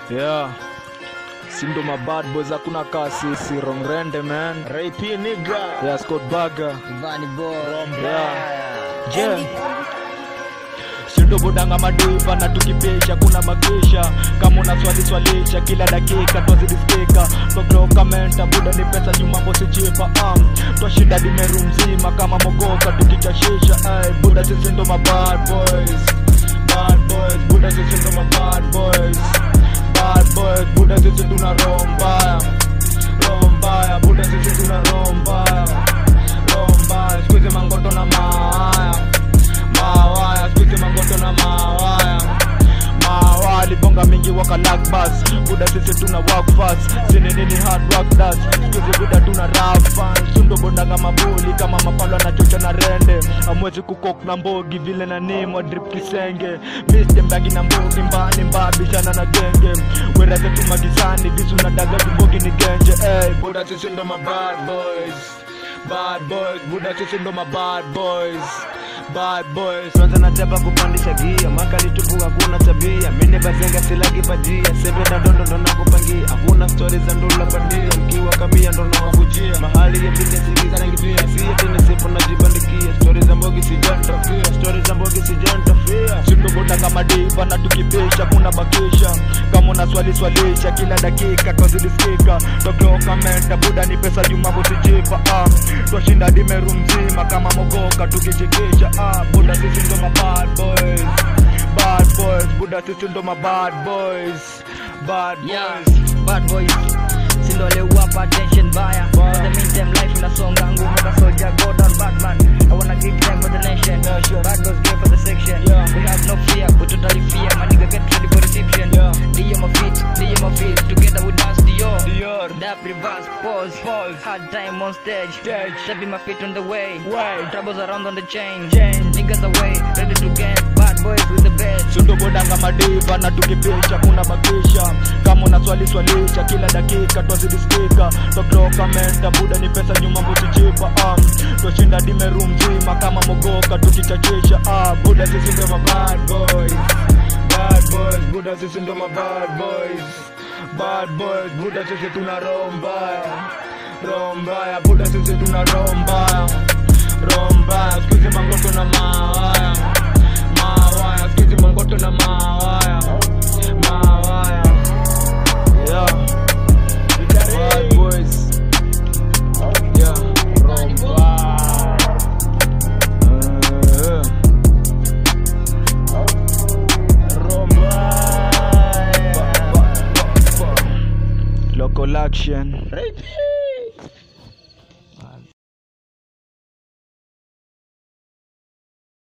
yeah sindo mabad boys hakuna kasi si rongrende man Ray P nigga. yeah scott burger Vani boy. yeah yeah sindo budanga madiva na tukipesha kuna makisha kama una swali swalisha kila dakika twazidiskika toklokamenta buda ni pesa jumambo sichipa um, twashinda dimeru mzima kama mogoka tukichashisha ay, buda sisi ndo mabad boys bad boys buda sisi ndo mabad boys bad boys buda sisi tuna roho mbaya roho mbaya buda sisi tuna roho mbaya roho mbaya skuizi mangoto na mawaya mawaya skuizi mangoto na mawaya mawaya libonga mingi waka like bus buda sisi tuna work fast sini nini hard work das skuizi buda tuna rap fans sundo bondanga mabuli kama mapalo na chocha na rende amwezi kukok na mbogi vile na nimo drip kisenge misjembagi na mbogi mbali mbabishana na genge weraze tumagizani visu na daga tumbogi ni genje hey, buda sisi ndo ma bad boys bad boys buda sisi ndo ma bad boys bad boys Kwanza nataka kupandisha gia makali tupu hakuna tabia mine bazenga silagi bajia sebe na dondo ndo nakupangia hakuna stori za ndula bandia mkiwa kamia ndo nawakujia mahali ya business izanangipia sia tena sipo najibandikia stori za mbogi sijantafia stori za mbogi sijantafia sindoboda kama diva na tukipesha kuna bakisha kama una swali swalisha kila dakika twazidiskika toklokamenta buda ni pesa jumambo sijipa ah. twashinda dimeru mzima kama mogoka tukichikisha ah. buda sisi ndo ma bad boys bad boys buda sisi ndo ma bad boys bad Yeah, boys bad boys. Sindo aliwapa attention baya. For the meantime life inasonga ngumu ka soldier go down Batman. I wanna give time for the nation. Bad boys gear for the section. Yeah. We have no fear, we totally fear. My nigga get ready for reception. Yeah. Dio my feet, Dio my feet. Together we dance Dior. Dior. Dap reverse, pause, Pause. Hard time on stage. Stage. Stepping my feet on the way. Way. Troubles around on the chain. Chain. Niggas away, ready to get bad boys with the best. sundobodanga madiva na tukipisha kuna bakisha kama una swali swalisha kila dakika twazidiskika toklokamenta buda ni pesa nyuma mbusichipa um, twashinda dimeru mzima kama mogoka tukichachisha ah, buda sisi ndo ma bad boys bad boys buda sisi ndo ma bad boys bad boys buda sisi tuna roho mbaya roho mbaya buda sisi tuna roho mbaya roho mbaya skuizi mangoto na mawaya mawaya skizi mangoto na mawaya mawaya yeah bad boys yeah romba Eh, romba Ba- ba- ba- local action Ray P